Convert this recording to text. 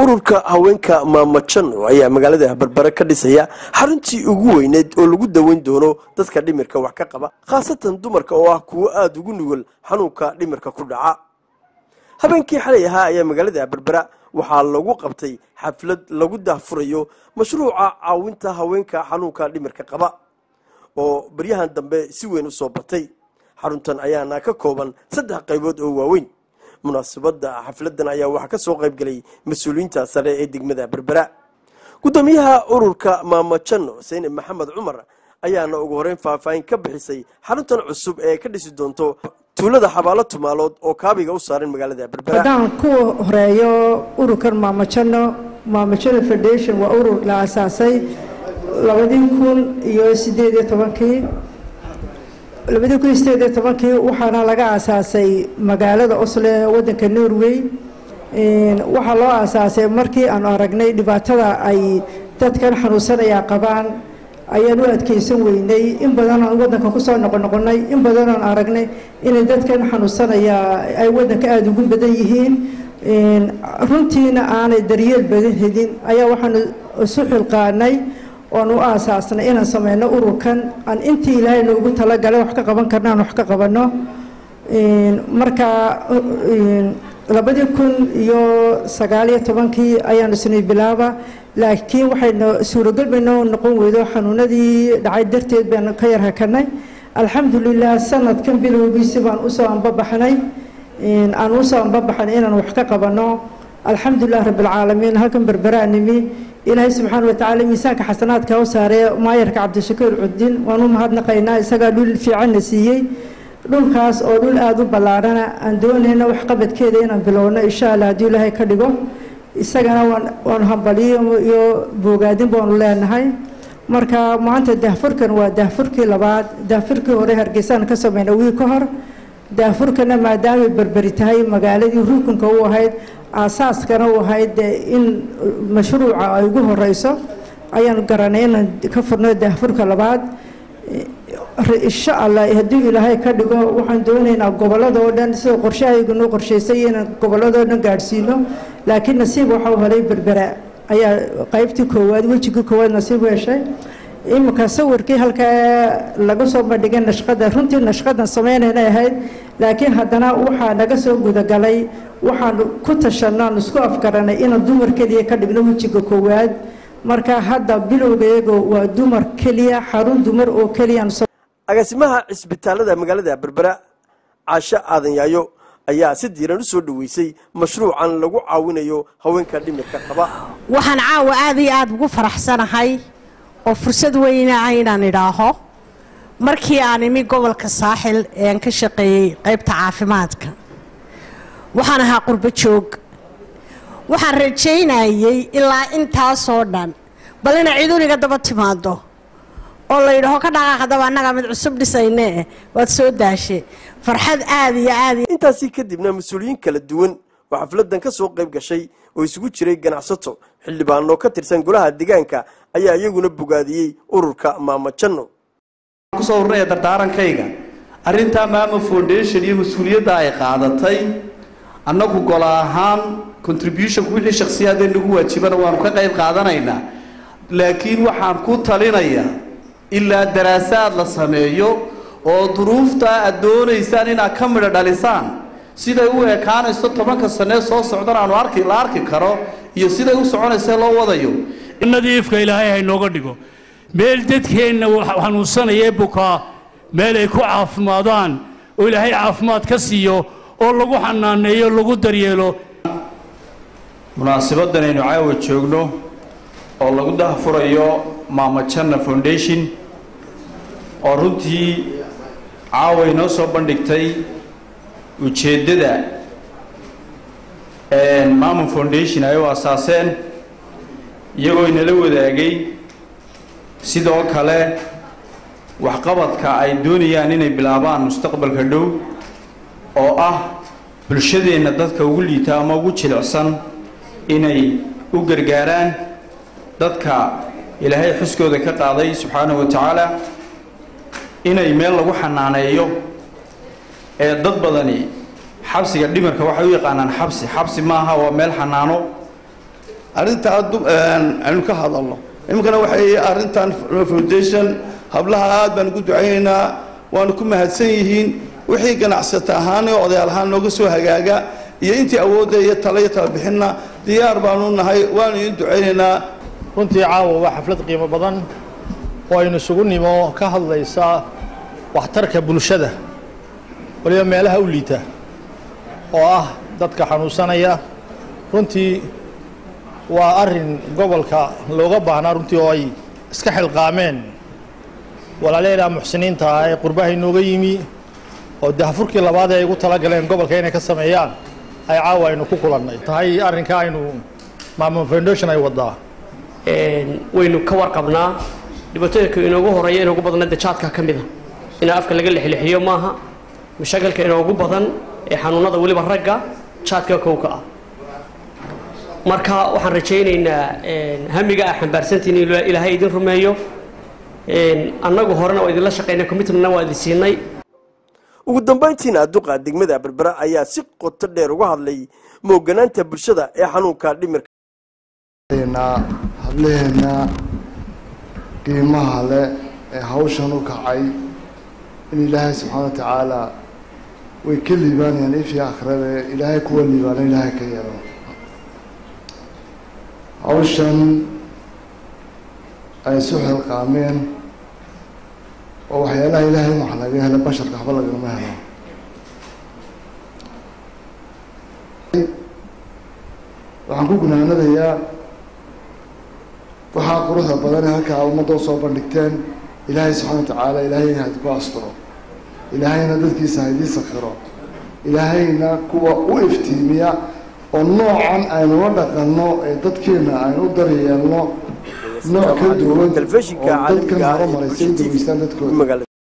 ururka haweenka maamajano ayaa magaalada berbere ka dhisaya xaruntii ugu weyneyd oo lagu daweyn doono dadka dhimirka wax ka qaba khaasatan dumarka oo ah kuwo aada ugu nugul xanuunka dhimirka ku dhaca habeenkii xalay ahaa ayaa magaalada berbera waxaa lagu qabtay xaflad lagu daahfurayo mashruuca caawinta haweenka xanuunka dhimirka qaba oo baryahan dambe si weyn u soo batay xaruntan ayaana ka kooban saddex qaybood oo waaweyn munaasabadda xafladan ayaa waxaa ka soo qayb gelay mas-uuliyiinta sare ee degmada berbera guddoomiyaha ururka maamajano seyne maxamed cumar ayaana ugu horeyn faahfaahin ka bixisay xaruntan cusub ee ka dhisi doonto tuulada xabaalo tumaalood oo kaabiga u saaran magaalada berbera haddaan ku horeeyo ururkan maamajano maamajano federation waa urur la asaasay labadii kun iyo sideed iyo tobankii labadii kun iyo sideed iyo tobankii waxaana laga aasaasay magaalada oslo ee waddanka norway waxaa loo aasaasay markii aanu aragnay dhibaatada ay dadkan xanuunsanaya qabaan ayaan u adkeysan weynay in badan aan waddanka kusoo noqonoqonay in badan aan aragnay inay dadkan xanuunsanaya ay waddanka aada ugu badan yihiin runtiina aanay daryeel badan helin ayaa waxaanu isu xilqaanay oan u aasaasnay inaan sameyno ururkan aan intii ilaahay noogu talagalay wax ka qaban karna aan wax ka qabano marka labadii kun iyo sagaaliyo tobankii ayaanu isnay bilaaba laakiin waxayna suuragal baynoo noqon weydo xanuunadii dhacay darteed baanu ka yar hakanay alxamdulilah sanadkan bilowgiisi baan usoo anbabaxnay aan usoo anbabaxnay inaan wax ka qabano alxamdulilah rabbilcaalamiin halkan berberaa nimi ilaahay subxaana watacaala miisaanka xasanaadka u saaree maayarka cabdishakuur cudin waan u mahadnaqaynaa isagaa dhul fiicanna siiyey dhulkaas oo dhul aada u ballaarhana aan doonayna waxqabadkeeda inaan bilowno insha allah haddii ilaahay ka dhigo isagana waanu hambaliyo iyo boogaadin baanu leenahay marka maanta daahfurkan waa daahfurkii labaad daahfurkii hore hargeysaan ka sameyna wiil ka hor daahfurkana maadaamay berberi tahay magaaladii rukunka u ahayd aasaaskana u ahayd in mashruuca ay ugu horeyso ayaan garanay inaan ka furno daahfurka labaad insha allah haddii ilaahay ka dhigo waxaan doonaynaa gobolada oo dhan sida qorshahaygunoo qorshaysay inaan gobolada oo dhan gaadhsiino laakiin nasiib waxau helay berbera ayaa qaybtii koowaad wejigii koowaad nasiib u heshay iminka sawirkii halkaa laga soo bandhigay nashqada runtii nashqadan sameynayna ahayd laakiin haddana waxaa naga soo gudagalay waxaan ku tashanno aan isku afgaranay inaan dumar keliya ka dhigno wejiga koowaad marka hadda bilowgayago waa dumar keliya xarun dumar oo keliya agaasimaha cisbitaalada magaalada berbera caasho aadan yaayo ayaa si diiran u soo dhoweysay mashruucan lagu caawinayo haweenka dhimirka qaba waxaan caawa aada iyo aada ugu faraxsanahay oo fursad weyna ah inaan idhaaho markii aan imi gobolka saaxil ee aan ka shaqeeyey qaybta caafimaadka waxaan ahaa qurbo joog waxaan rajaynayey ilaa intaasoo dhan bal ina ciduniga daba timaado oo la yidhaho ka dhaqaaqdaba annagaa mid cusub dhisaynee waad soo daashe farxad aada iyo aad intaasii kadibna mas-uuliyiin kala duwan oo xafladan ka soo qayb gashay oo isugu jiray ganacsato xildhibaano ka tirsan golaha deegaanka ayaa iyaguna bogaadiyey ururka maamajano kusoo ururaya dardaarankayga arrintaa maama foundation iyo mas-uuliyadda ay qaadatay annagu gola ahaan contributionku wixii shakhsiyaadee nagu waajibana waanu ka qayb qaadanaynaa laakiin waxaan ku talinayaa ilaa daraasaad la sameeyo oo duruuftaa aad doonaysaan inaad ka midho dhalisaan siday u ekaanayso tobanka sanee soo socdan aanu arki la arki karo iyo siday u soconaysee loo wadayo nadiifka ilaahay haynooga dhigo meel dadkeenna xanuunsanayee bukaa meel ay ku caafimaadaan oo ilaahay caafimaad ka siiyo oo lagu xanaaneeyo lagu daryeelo munaasibadan aynu caawa joogno oo lagu dahfurayo maamajana foundation oo runtii caawa inoo soo bandhigtay ujeeddada maama foundation ay u asaaseen iyagoo inala wadaagay sidoo kale waxqabadka ay doonayaan inay bilaabaan mustaqbalka dhow oo ah bulshadeenna dadka ugu liita ama ugu jilicsan inay u gargaaraan dadka ilaahay xuskooda ka qaaday subxaanahu wa tacaala inay meel lagu xanaaneeyo ee dad badani xabsiga dhimirka waxay u yaqaanaan xabsi xabsi maaha waa meel xanaano arrintaa aynu ka hadalno iminkana waxay arrintan foundation hablaha aad baan ugu ducaynaynaa waanu ku mahadsan yihiin wixii ganacsata ahaan iyo odayaal ahaan nooga soo hagaaga iyo intii awoodda iyo tala iyo talabixinna diyaar baanu nahay waanu idin ducaynaynaa runtii caawa waa xaflad qiimo badan oo aynu isugu nimo ka hadlaysa waxtarka bulshada waliba meelaha u liita oo ah dadka xanuunsanaya runtii waa arrin gobolka looga baahnaa runtii oo ay iska xilqaameen walaalyaelaa muxsiniinta ah ee qurbaha inooga yimi oo dahfurkii labaad ee ay ugu tala galeen gobolka inay ka sameeyaan ay caawa aynu ku kulannay tahay arrinka aynu maamul foundation ay wadaa waynu ka warqabnaa dhibaatooyinka inoogu horeeya inoogu badana dajaadka ka mida in afka laga lexlexiyo maaha mashaakilka inoogu badan ee xanuunada weliba ragga jaadka kowka ah marka waxaan rajaynaynaa hamiga ah xambaarsantiin in ilaahay idin rumeeyo annagu horena waa idinla shaqaynay commitmentna waa idin siinay ugu dambayntiina duqa degmada berbera ayaa si qoto dheer uga hadlay mooganaanta bulshada ee xanuunka dhimirka hableheena qiimaha leh ee hawshan u kacay in ilaahay subxaana wa tacaala way ka liibaanayaan ifii akhirada ilaahay kuwa liibaana ilaahay ka yeelo hawshan ay isu xilqaameen oo waxyaalaha ilaahay wax laga helo basharka waxba lagama helo waxaan ku gunaanadayaa waxaa quruxda badan ee halkaa ummadda usoo bandhigteen ilaahay subxana wa tacaala ilaahayna ha idinku asturo ilaahayna dadkiisa ha idii sakhiro ilaahayna kuwa u iftiimiya oo noocan aynu la dhaqanno ee dadkeena aynu u daryeelno nooc ka duwan oo dadkan horumaray say dugeystaan dadkooda